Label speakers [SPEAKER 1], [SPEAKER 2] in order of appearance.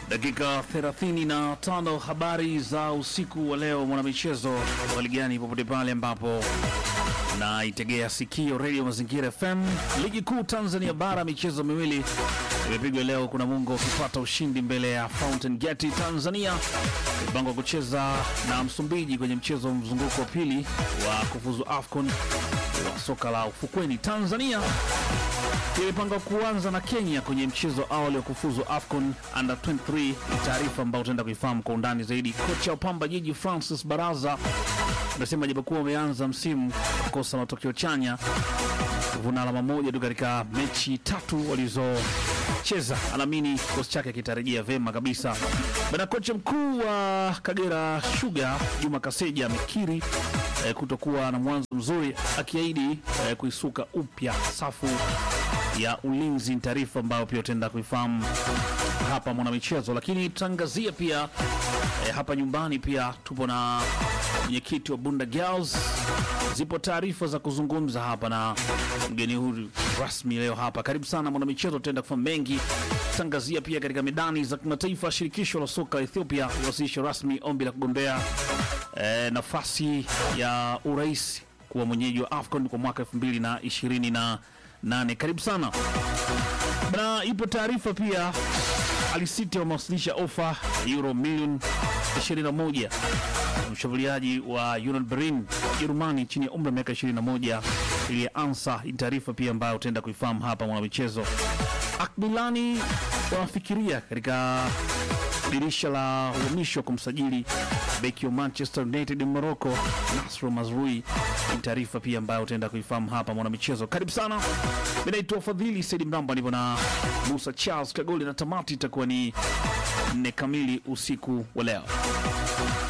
[SPEAKER 1] Dakika 35 habari za usiku wa leo, mwanamichezo waligani popote pale ambapo na itegea sikio redio Mazingira FM. Ligi kuu Tanzania bara, michezo miwili imepigwa leo. Kuna Mungo ukipata ushindi mbele ya Fountain Gate Tanzania, mipango kucheza na Msumbiji kwenye mchezo mzunguko wa pili wa kufuzu AFCON wa soka la ufukweni. Tanzania imepanga kuanza na Kenya kwenye mchezo awali wa kufuzu AFCON under 23. Ni taarifa ambayo utaenda kuifahamu kwa undani zaidi. Kocha wa Pamba Jiji Francis Baraza amesema japokuwa wameanza msimu kukosa matokeo chanya, kuvuna alama moja tu katika mechi tatu walizocheza, anaamini kikosi chake kitarejea vema kabisa. Bana, kocha mkuu wa Kagera Sugar Juma Kaseja amekiri eh, kutokuwa na mwanzo mzuri, akiahidi eh, kuisuka upya safu ya ulinzi. Ni taarifa ambayo pia utaenda kuifahamu hapa mwanamichezo, lakini tutaangazia pia eh, hapa nyumbani pia tupo na mwenyekiti wa Bunda Girls. Zipo taarifa za kuzungumza hapa na mgeni huyu rasmi leo hapa. Karibu sana mwanamichezo, tutaenda kufahamu mengi. Tutaangazia pia katika medani za kimataifa. Shirikisho la soka Ethiopia liwasilisha rasmi ombi la kugombea eh, nafasi ya urais kuwa mwenyeji wa AFCON kwa mwaka 2028. Karibu sana na ipo taarifa pia Alisiti wamewasilisha ofa euro milioni 21 mshambuliaji wa Union Berlin Jerumani chini ya umri wa miaka 21 ili ansa. Ni taarifa pia ambayo utaenda kuifahamu hapa mwanamichezo. Akbilani wanafikiria katika dirisha la uhamisho kumsajili beki wa Manchester United Morocco Nasro Mazrui. Ni taarifa pia ambayo utaenda kuifahamu hapa mwanamichezo. Karibu sana, mimi naitwa Fadhili Saidi Mramba, nipo na Musa Charles Kagoli na tamati itakuwa ni nne kamili usiku wa leo.